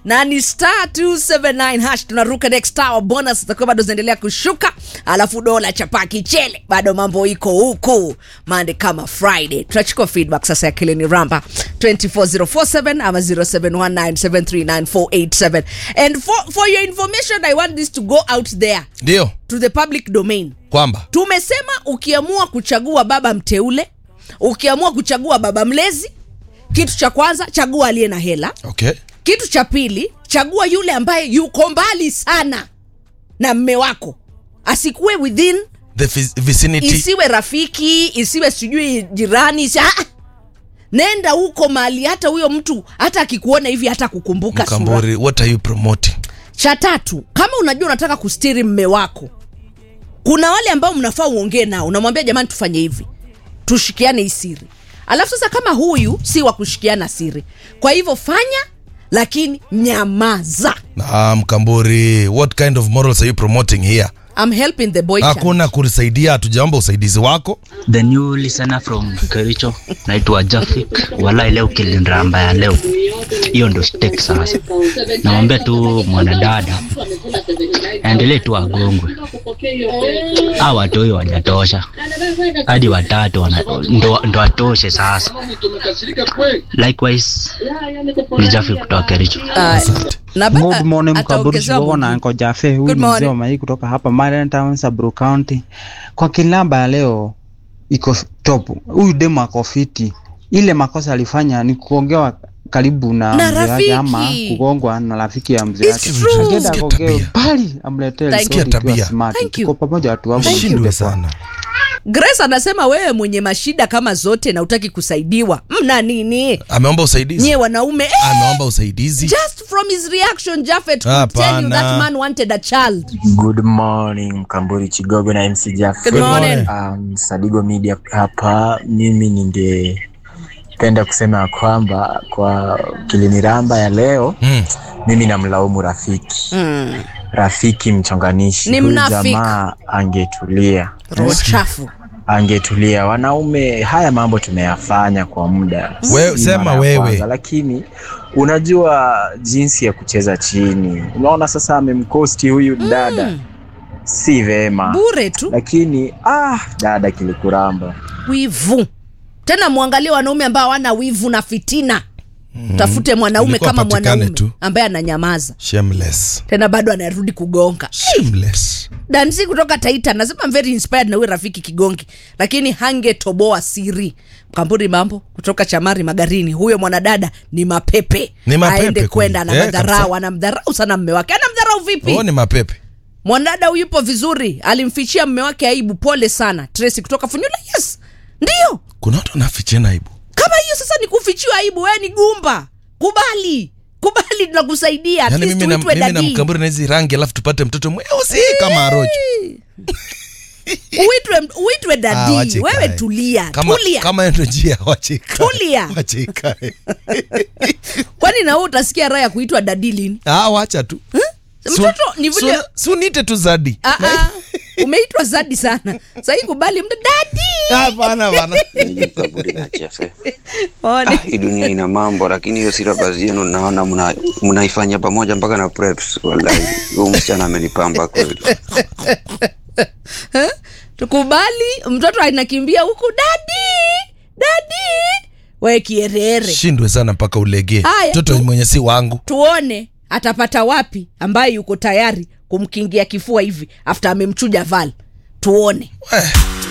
na ni star 279 hash tunaruka next hour bonus zitakuwa bado zinaendelea kushuka alafu dola chapa kichele bado mambo iko huku mande kama friday tunachukua feedback sasa ya kilini ramba 24047 ama 0719739487 and for, for your information i want this to go out there ndio to the public domain kwamba tumesema ukiamua kuchagua baba mteule ukiamua kuchagua baba mlezi kitu cha kwanza chagua aliye na hela okay kitu cha pili chagua yule ambaye yuko mbali sana na mme wako asikuwe within the vi- vicinity isiwe rafiki isiwe sijui jirani isi, ah, nenda huko mahali hata huyo mtu hata akikuona hivi hata kukumbuka sura mkamburi what are you promoting cha tatu kama unajua unataka kustiri mme wako kuna wale ambao mnafaa uongee nao unamwambia jamani tufanye hivi tushikiane hii siri alafu sasa kama huyu si wa kushikiana siri kwa hivyo fanya lakini nyamaza ah, mkamburi what kind of morals are you promoting here I'm helping the boy child. hakuna kunisaidia hatujaomba usaidizi wako The new listener from Kericho naitwa Jafik. Walai leo kiliniramba ya leo, hiyo ndo stake sasa. Namwambia tu mwanadada aendelee tu agongwe, a watoi wajatosha hadi watatu wana, ndo, ndo atoshe sasa. Likewise ni Jafik kutoka Kericho. Ah, na ba- Good morning Mkaburi ataongezewa Chigogo na mwingine. Uncle Jaffe. Huyu Good ni mzee morning. wa Mai kutoka hapa Marian Town, Samburu County. Kwa kilamba ya leo iko top. Huyu demu ako fiti. Ile makosa alifanya ni kuongewa karibu na, Na mzee rafiki. wake ama kugongwa na rafiki ya mzee It's wake. true. Akienda Sikia akongee tabia. pale amletee Thank story you. ikiwa Tabia. smart. Thank you. Tuko pamoja watu wangu. shindwe sana grace anasema wewe mwenye mashida kama zote na utaki kusaidiwa mna nini ameomba usaidizi nyie wanaume eh, ameomba usaidizi just from his reaction Japheth could tell you Hapana. that man wanted a child Good morning Mkamburi Chigogo na MC Jaff. Good morning. Um, Sadigo Media hapa. Mimi ningependa kusema ya kwamba kwa kiliniramba ya leo mm. mimi namlaumu rafiki mm. rafiki mchonganishi. Ni Huyu mnafiki. jamaa angetulia, roho chafu angetulia. Wanaume, haya mambo tumeyafanya kwa muda, We- Si sema mara ya wewe. kwanza, lakini unajua jinsi ya kucheza chini. Unaona sasa amemkosti huyu dada, si vema bure tu lakini ah, dada kilikuramba. wivu tena mwangalie wanaume ambao hawana wivu na fitina tafute mwanaume Ilikuwa kama apatikane mwanaume tu. ambaye ananyamaza shameless tena bado anarudi kugonga shameless dansi kutoka taita nasema I'm very inspired na huyu rafiki kigongi lakini hangetoboa siri mkamburi mambo kutoka chamari magarini huyo mwanadada ni mapepe Ni mapepe aende kweli. kwenda Eh, anamadharau kabisa. anamdharau sana mme wake anamdharau vipi oh, ni mapepe mwanadada huyu yupo vizuri alimfichia mme wake aibu pole sana tracy kutoka funyula yes ndio kuna watu wanafichana aibu kama hiyo sasa ni kufichiwa aibu wewe ni gumba kubali kubali tunakusaidia At yaani least mimi na, uitwe mimi na dadii. mkamburi na hizi rangi alafu tupate mtoto mweusi kama arocho uitwe uitwe Ah, dadii wache wewe ikae. tulia kama, tulia kama hiyo ndio njia wachika Tulia. wachika kwani na wewe utasikia raha ya kuitwa dadi lini ah wacha tu mtoto ni vile si unite tu zadi Ah, ah, umeitwa zadi sana sahii kubali mtu dadi hapana hapana Kaburi na Jefe. Ah, One. hii dunia ina mambo, lakini hiyo syllabus yenu naona mna- mnaifanya pamoja mpaka na preps. Wallahi, huyu msichana amenipamba kweli. tukubali mtoto anakimbia huku dadi dadi we kierere shindwe sana mpaka ulegee Haya, mtoto tu- mwenye si wangu tuone atapata wapi ambaye yuko tayari kumkingia kifua hivi after amemchuja val tuone eh.